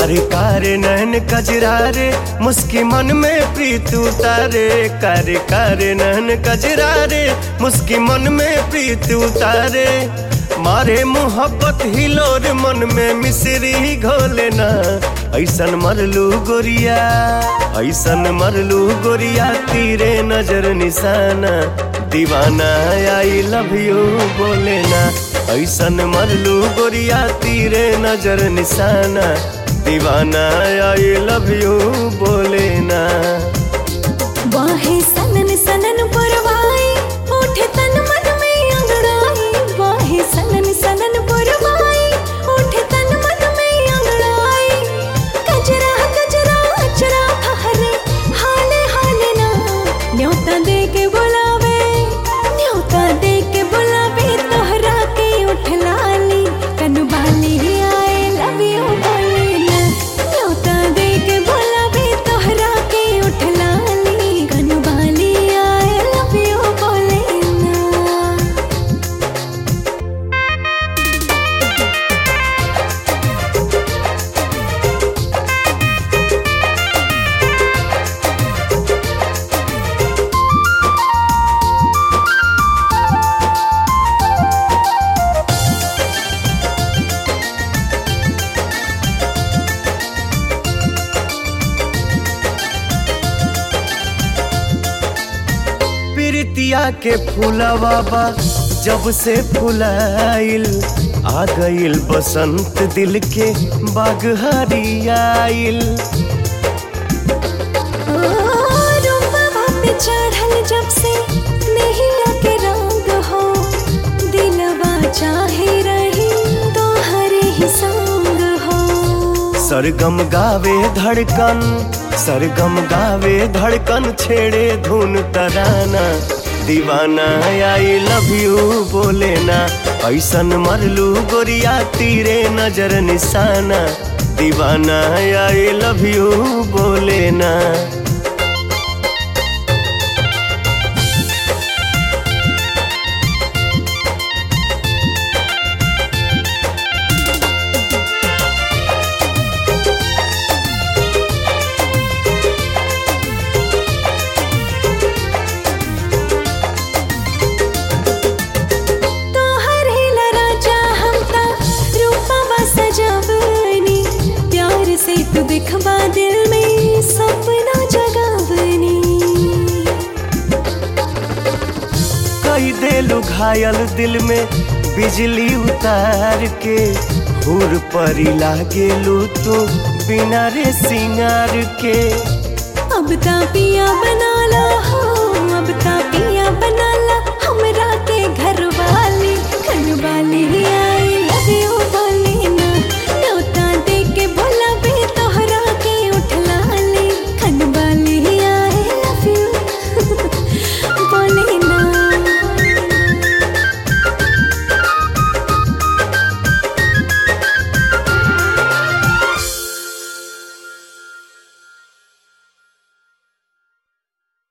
कारे कारे नैन कजरा रे मुस्की मन में प्रीत उतारे कारे कारे नैन कजरा रे मुस्की मन में प्रीत उतारे मारे मोहब्बत हिलोर मन में मिश्री घोले ना ऐसन मरलू गोरिया ऐसन मरलू गोरिया तीरे नजर निशाना दीवाना आई लव यू बोले ना ऐसन मरलू गोरिया तीरे नजर निशाना दीवाना आई लव यू बोले ना वाहे सनन सनन पुरवाई उठे तन मन में अंगड़ाई वाहे सनन सनन पुरवाई उठे तन मन में अंगड़ाई कजरा कजरा अचरा हरे हाले हाले ना न्योता दे के बुलावे न्योता दे के बुलावे तोहरा के उठ लाली कनु बाली आए लव यू बोले ना न्योता दे के बुलावे तोहरा के उठ लाली कनु बाली आए लव यू बोले ना प्रीतिया के फूलवा बा जब से फुलाइल आ गइल बसंत दिल के बाग हरियाइल रूपवा पे चढ़ल जब से नहिया के रंग हो दिलवा चाहे रही तो हरे ही संग हो सरगम गावे धड़कन सरगम गावे धड़कन छेड़े धुन तराना दीवाना आई लव यू बोले ना ऐसन मरलू गोरिया तीरे नजर निशाना दीवाना आई लव यू बोले ना तोहर हिला राजा हम ता रूपवा सजावनी प्यार से तू दिखवा दिल में सपना जगावनी कई देलू घायल दिल में बिजली उतार के हुर परी लागेलू तू बिना रे सिंगार के अब ता पिया बना ला हो अब ता पिया